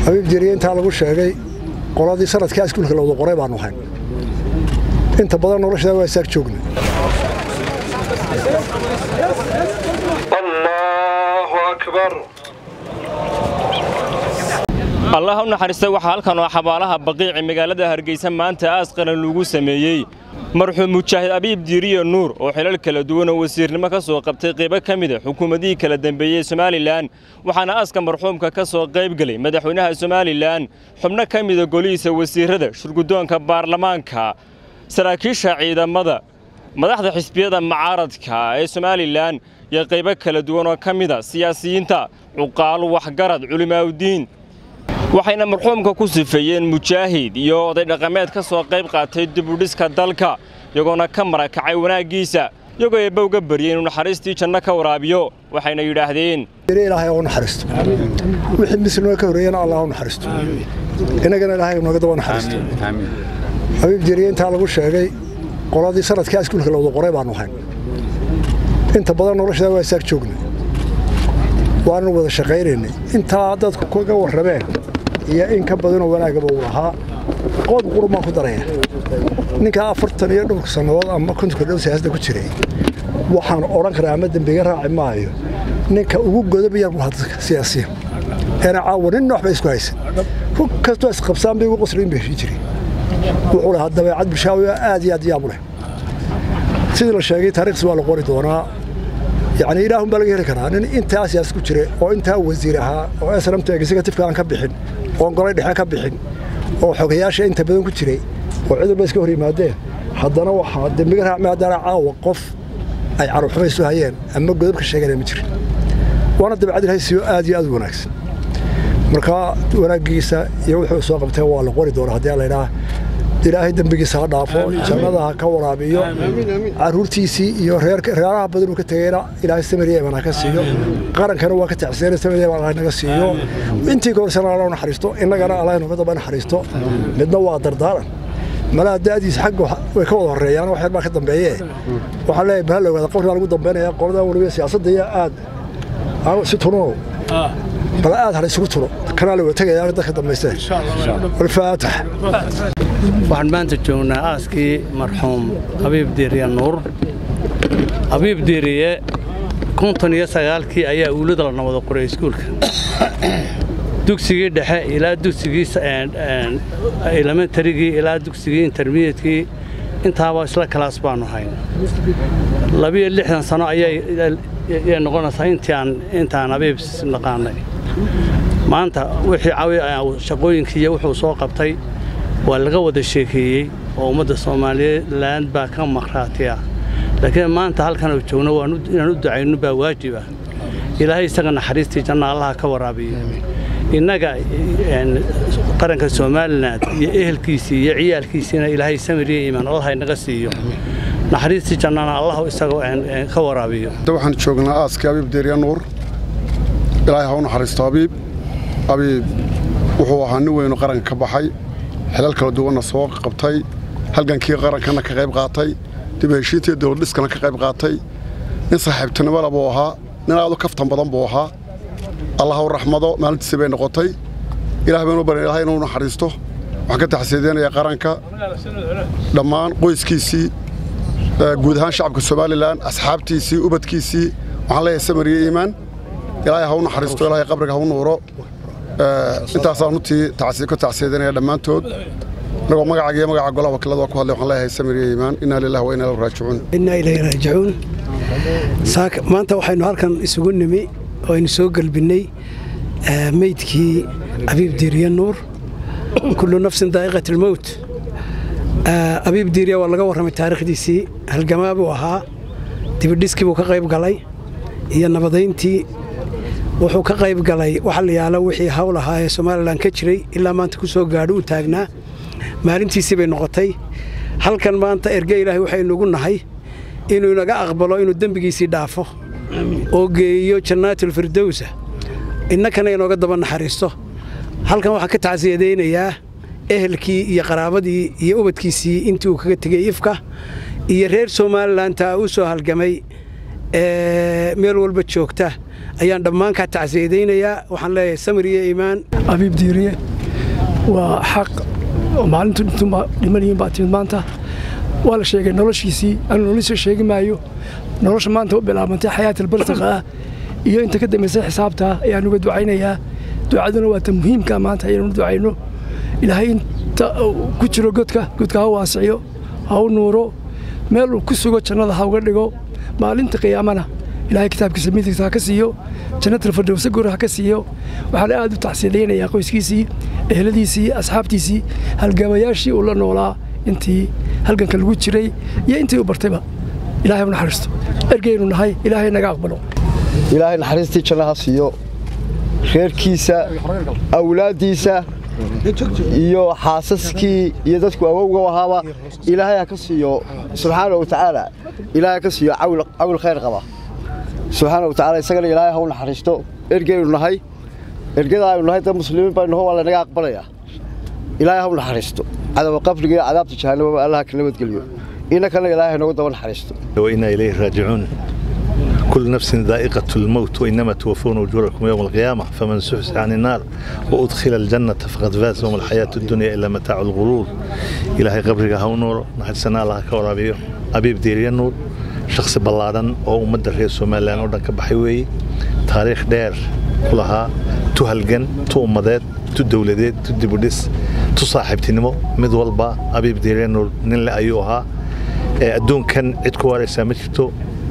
habiib diiriye intaa lagu sheegay qoladii sanadkaa iskuulka lawada qoray baanu hayn inta badan noloshadaa waa isaag joogna allah u naxariistay waxaa halkan oo xabaalaha baqiici magaalada hargeysa maanta aas qaran lagu sameeyey marxuum mujaahid abiib diiriye nuur oo xilal kala duwan oo wasiirnimo ka soo qabtay qaybo ka mida xukuumadihii kala dembeeyey somalilan waxaana aaska marxuumka ka soo qayb gelay madaxweynaha somalilan xubno ka mida golihiisa wasiirrada shurguddoonka baarlamaanka saraakiisha ciidamada madaxda xisbiyada mucaaradka ee somalilan iyo qaybo kala duwan oo ka mida siyaasiyiinta cuqaal waxgarad culimaaudiin waxayna marxuumka ku sifeeyeen mujaahid iyo oday dhaqameed ka soo qayb qaatay dibudhiska dalka iyagoona ka marakacay wanaaggiisa iyagoo eebba uga baryey inuu naxariistii janno ka waraabiyo waxayna yidhaahdeen ilaahay u naxariisto wixii mislima ka horreeyana allah u naxariisto innagana ilaahay nooga daba naxariisto habiib diiriye intaa lagu sheegay qoladii sanadkaa iskuulka lawada qoray baanu hayn inta badan noloshadaa waa isaag joogna waanu wada shaqaynaynay intaa dadku kaga warrameen iyo in ka badanoo wanaagaba uu lahaa qood qurun baan ku daraya ninkaa afartan iyo dhowrka sannadood ama kontonka dhow siyaasada ku jiray waxaan odhan karaa ama dembiga raaci maayo ninka ugu godobayaan buu dadka siyaasiyan eena caawa nin noox bay isku haysan ku kastoo isqabsaan bay ugu qosriin bay heshin jiray wuxuu lahaa dabeecad bulshaawi aad iyo aad yaabu leh sidii la sheegay taariikhsi waa la qori doonaa yacni ilaahun baa laga heli karaa nin intaa siyaas ku jira oo intaa wasiir ahaa oo esramta executifeka aan ka bixin oon golay dhexe ka bixin oo xogayaasha inta badan ku jiray oo cudurba iska hor yimaadeen haddana waxaa dembiga raacmay haddana caawa qof ay carruurxuma isu hayeen ama godobka sheeganaya ma jirin waana dabeecad ilahay siiyo aad iyo aad u wanaagsan marka wanaaggiisa iyo wuxuu soo qabtee waa la qori doonaa haddii la idhaah ilaahay dembigiisa ha dhaafo jannada ha ka waraabiyo caruurtiisii iyo reeraha badan uu ka tegeyna ilaahay samariya iman ha ka siiyo qarankana waa ka tacsiyeen samariya iman allah naga siiyo intii korsana allah naxariisto innagana allah nooga daba naxariisto midna waa dardaaran malaha da'diisa xagga way ka wada horreeyaan wax yar baa ka dambeeye waxaan leeyahay bahal ogaada qabri baa lagu dambeynaya qoladan weliba siyaasadda iyo aad si tununo bal aad hala isugu turo kanaa la wada tegaya dadka dambaysteen walfaatax waxaan maanta joognaa aaskii marxuum abiib diiriye nuur abiib diiriye konton iyo sagaalkii ayaa uulada la nabada qoray iskuulka dugsigii dhexe ilaa dugsigii elementarigii ilaa dugsigii intermediatekii intaaba isla kalaas baanu hayn labiyo lixdan sano ayay noqonaysaa intaan abiib naqaanay maanta wixii shaqooyinkii iyo wuxuu soo qabtay waa laga wada sheekeeyey oo ummadda soomaaliland baa ka maqhraatiya laakiin maanta halkan oo joogno inaan u ducayno baa waajib ah ilaahay isaga naxariistii janna allaha ka waraabiyo innaga qaranka somalilan iyo ehelkiisii iyo ciyaalkiisiina ilaahay samiriya iimaan allaha inaga siiyo naxariistii jannana allahu isaga ka waraabiyo waxaan joognaa aaskii abiib deeriya nuur ilaahay ha u naxariisto abiib abiib wuxuu ahaa nin weynu qaranka ka baxay xilal kala duwanna soo qabtay halgankii qarankana ka qayb qaatay dib heshiintii dowladdhiskana ka qayb qaatay nin saaxiibtinimada buu ahaa nin aad u kaftan badan buu ahaa allah u raxmado maalintiisii bay noqotay ilaah baynu barin ilahay inuu naxariisto waxaan ka taxsiideynayaa qaranka dhammaan qoyskiisii guud ahaan shacabka somalilan asxaabtiisii ubadkiisii waxaan leeyahay samariya iimaan ilaahay ha u naxariisto ilaahay qabriga ha u nuuro intaasaan runtii ka tacsiidanaya dhammaantood anagoo magacaaga iyo magaca golaha wakiilada waa ku hadlay waxaan leeyahay samiriya iimaan inaa lillahi wa inaa ilayhi raajicuun innaa ilayhi raajicuun maanta waxaynu halkan isugu nimi oo aynu soo gelbinnay meydkii abiib diiriye nuur kullu nafsin daa'iqat almowt abiib diiriye waa laga warramay taariikhdiisii halgamaa buu ahaa dibidhiskii buu ka qayb galay iyo nabadayntii wuxuu ka qayb galay waxa la yaalo wixii hawl ahaa ee somalilan ka jiray ilaa maanta ku soo gaadho u taagnaa maalintiisii bay noqotay halkan maanta erge ilaahay waxaynuugu nahay inuu inaga aqbalo inuu dembigiisii dhaafo oo geeyo jannaatulfirdowsa innakana inooga daba naxariisto halkan waxaan ka tacsiyadaynayaa ehelkii iyo qaraabadii iyo ubadkiisii intii uu kaga tegey ifka iyo reer somalilantaa u soo halgamay meel walba joogta ayaan dhammaan kaa tacsiyadaynayaa waxaan leeyahay samir iyo iimaan abiib diiriye waa xaq maalintu dhimanyihiin baa timid maanta waa la sheegay noloshiisii anu nolosha sheegi maayo nolosha maanta u bilaabantay xayaatal barsaqa ah iyo inta ka dambaysay xisaabta ayaan uga ducaynayaa ducaduna waa ta muhiimka maanta ayaynu ducayno ilaahay inta ku jiro godka godka ha waasiciyo ha u nuuro meel uu ku sugo jannada ha uga dhigo maalinta qiyaamana ilaahay kitaabkiisa midigta ha ka siiyo jannatal fardowsa goor ha ka siiyo waxaana aad u tacsiyadaynayaa qoyskiisii eheladiisii asxaabtiisii halgamayaashii uu la noolaa intii halganka lagu jiray iyo intii u bartayba ilaahay u naxariisto ergeynu nahay ilaahay naga aqbalo ilaahay naxariistii janno ha siiyo reerkiisa awlaaddiisa iyo xaasaskii iyo dadku awowga ahaaba ilaahay ha ka siiyo subxaana wa tacaala ilaahay ha ka siiyo cawl khayr qaba subxaana wa tacaala isagana ilaahay ha u naxariisto ergeynu nahay ergada aynu nahay dad muslimiin baynu naho waa laynaga aqbalayaa ilaahay ha u naxariisto cadaba qabriga iyo cadaabta jahannamaba allaha ka nabadgeliyo innakana ilaahay noogu daba naxariisto وإنا إليه راجعون كل نفس ذائقة الموت وإنما توفون أجوركم يوم القيامة فمن سحس عن النار وأدخل الجنة فقد فاز وما الحياة الدنيا إلا متاع الغرور إلهي قبرك هاو نور نحن سنة الله كورابيو أبيب ديري النور شخص بلادن أو مدى رئيس سوماليان ودن كبحيوي تاريخ دير كلها تو هلجن تو أمداد تو دولداد تو ديبوديس تو صاحبتنمو مد والبا أبيب ديري النور نلا أيوها adduunkan cid ku waaraysaa ma jirto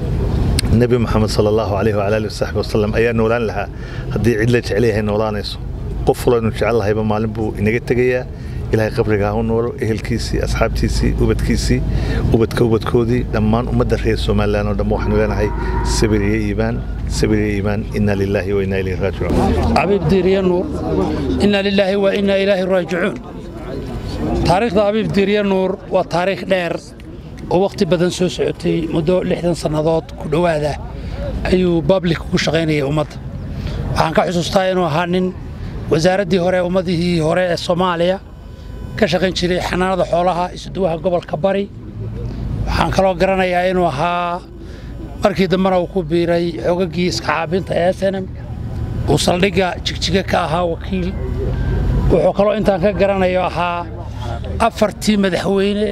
nebi moxamed sala allahu calayh wala alihi wasaxbi wasalam ayaa noolaan lahaa haddii cid la jecel yahay noolaanayso qof fulaynu jecel lahayba maalin buu inaga tegayaa ilaahay qabriga ha u noolo ehelkiisii asxaabtiisii ubadkiisii ubadka ubadkoodii dhammaan ummadda reer somalilan oo dhan waxaanu leenahay sabir iyo iimaan sabir iyo iimaan inna lilaahi wa inna ilayhi raajicuun cabiib diiriye nuur inna lilaahi wa inna ilayhi raajicuun taariikhda abiib diiriye nuur waa taariikh dheer oo wakhti badan soo socotay muddo lixdan sannadood ku dhowaada ayuu bablik ku shaqaynayay ummadda waxaan ka xusuustaa inuu ahaa nin wasaaraddii hore ummadihii hore ee soomaaliya ka shaqayn jiray xanaanada xoolaha isuduwaha gobolka bari waxaan kaloo garanayaa inuu ahaa markii dambena uu ku biiray xogaggii iska caabinta ee snm uu saldhigga jigjiga ka ahaa wakiil wuxuu kaloo intaan ka garanayo ahaa afartii madaxweyne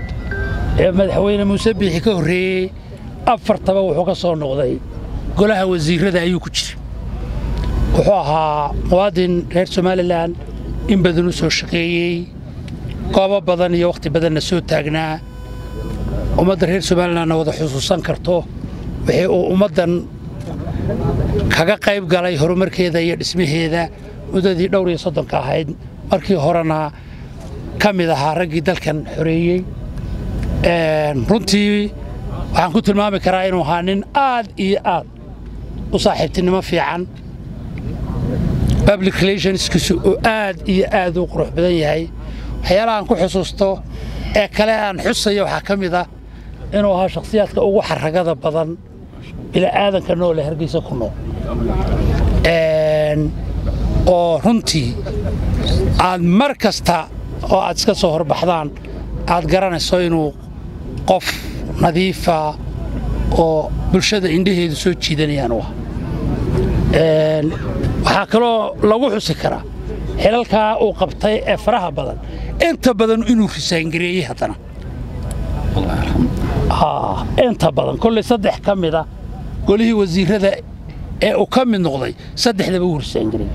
ee madaxweyne muuse biixi ka horreeyey afartaba wuxuu ka soo noqday golaha wasiirrada ayuu ku jira wuxuu ahaa muwaadin reer somalilan in badan u soo shaqeeyey goobo badan iyo wakhti badanna soo taagnaa ummadda reer somalilanna wada xusuusan karto wixii uu ummaddan kaga qayb galay horumarkeeda iyo dhismaheeda muddadii dhowr iyo soddonka ahayd markii horena ka mid ahaa raggii dalkan xoreeyey runtii waxaan ku tilmaami karaa inuu ahaa nin aad iyo aad u saaxiibtinimo fiican public relationskiisu oo aad iyo aad u qurux badan yahay waxyaalahaan ku xusuusto ee kale aan xusayo waxaa ka mid ah inuu ahaa shakhsiyaadka ugu xaragada badan bila'aadanka noole hargeysa ku nool oo runtii aad mar kasta oo aad iska soo horbaxdaan aad garanayso inuu qof nadiifa oo bulshada indhaheedu soo jiidanayaan u ah waxaa kaloo lagu xusi karaa xilalkaa uu qabtay ee faraha badan inta badan inuu risaangareeyey haddana inta badan kolley saddex ka mida golihii wasiirrada ee uu ka mid noqday saddexdaba uu risaangareeyey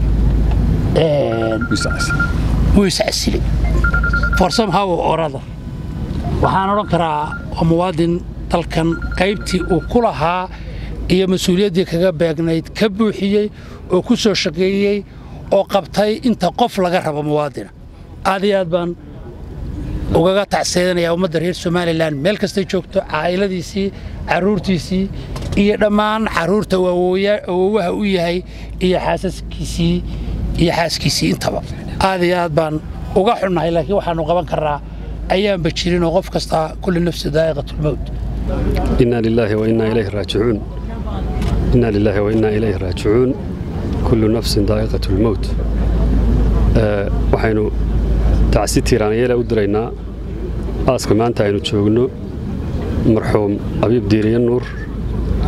wuu iscasilay for somehow orada waxaan odhan karaa waa muwaadin dalkan qaybtii uu ku lahaa iyo mas-uuliyaddii kaga beegnayd ka buuxiyey oo ku soo shaqeeyey oo qabtay inta qof laga rabo muwaadina aad iyo aad baan ugaga tacseedanayaa ummadda reer somalilan meel kastay joogto caa'iladiisii carruurtiisii iyo dhammaan carruurta uu awoowaha u yahay iyo xaasaskiisii iyo xaaskiisii intaba aad iyo aad baan uga xunnahay laakiin waxaannu qaban karnaa ayaanba jirin oo qof kasta kulli nafsi daa'iqatulmowt inna lilaahi wa innaa ilayhi raajicuun inna lilaahi wa innaa ilayhi raajicuun kullu nafsin daa'iqatulmowt waxaynu tacsi tiiraanyeela u diraynaa aaska maanta aynu joogno marxuum abiib diiriye nuur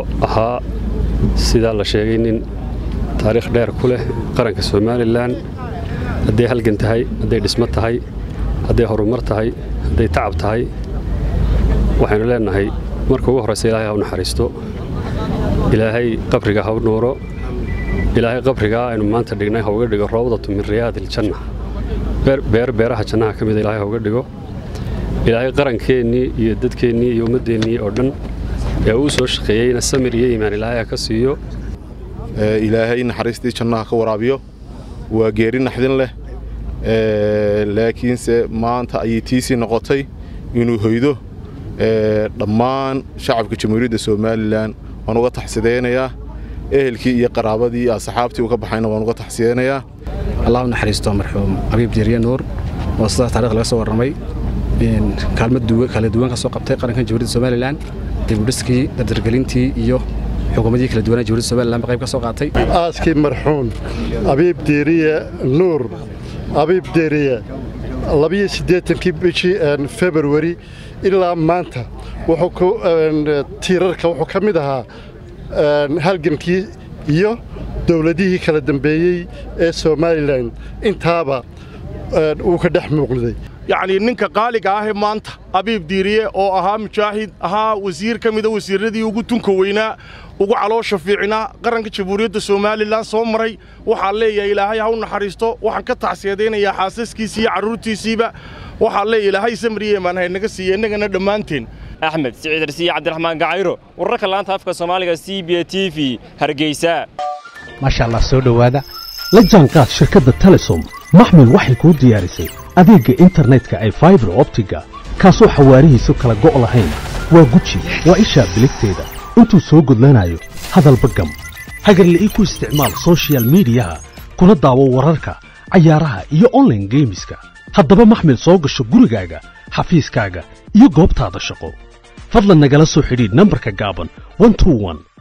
ahaa sidaa la sheegay nin taariikh dheer ku leh qaranka somalilan hadday halgan tahay hadday dhismo tahay hadday horumar tahay hadday tacab tahay waxaynu leennahay marka ugu horraysa ilaahay ha u naxariisto ilaahay qabriga ha u nuuro ilaahay qabrigaa aynu maanta dhignay ha uga dhigo roobdatu min riyaadiljanna beer beeraha jannaha ka mida ilaahay ha uga dhigo ilaahay qarankeenii iyo dadkeennii iyo ummaddeennii oo dhan ee uu soo shaqeeyeyna samir iyo iimaan ilaahay ha ka siiyo ilaahay naxariistii jannaha ka waraabiyo waa geeri naxdin leh laakiinse maanta ayay tiisii noqotay inuu hoydo dhammaan shacabka jamhuuriyadda somalilan waan uga taxsidaynayaa ehelkii iyo qaraabadii iyo asxaabtii uu ka baxayna waan uga taxsidaynayaa allah u naxariisto marxuum abiib diiriye nuur oo sidaa taarikh laga soo warramay kaalmad kala duwan ka soo qabtay qarankan jamhuuriyadda somalilan dibudhiskii dardargelintii iyo xukuumadii kala duwanaa jamhuuriyadda somalilan ba qayb ka soo qaatay aaskii marxuum abiib diiriye nuur abiib diiriye labiyo siddeetankii bishii februari ilaa maanta wuxuu tiirarka wuxuu ka mid ahaa halgankii iyo dowladihii kala dambeeyey ee somalilan intaaba uu ka dhex muuqday yacnii ninka qaaliga ahee maanta abiib diiriye oo ahaa mujaahid ahaa wasiir ka mida wasiirradii ugu tunka weynaa ugu caloosha fiicnaa qaranka jamhuuriyadda somalilan soo maray waxaan leeyahay ilaahay ha u naxariisto waxaan ka tacsiyadaynayaa xaasaskiisii iyo carruurtiisiiba waxaan leeyahay ilaahay samriye emaan haynaga siiya innagana dhammaanteen axmed siciid arsiye cabdiraxmaan gacayro wararka laanta afka soomaaliga c b t v hargeysa maasha allah soo dhowaada la jaanqaad shirkadda telesom maxmil waxay kuu diyaarisay adeegga internetka ay faibar optiga kaasoo xawaarihiisu kala go' lahayn waa guji waa ishaa biligteeda intuu soo gudlanayo hadalba gam hagarla'ii ku isticmaal sochial midiyaha kuna daawo wararka cayaaraha iyo onlaine geemiska haddaba maxmil soo gasho gurigaaga xafiiskaaga iyo goobtaada shaqo fadlan nagala soo xidhiidh nambarka gaaban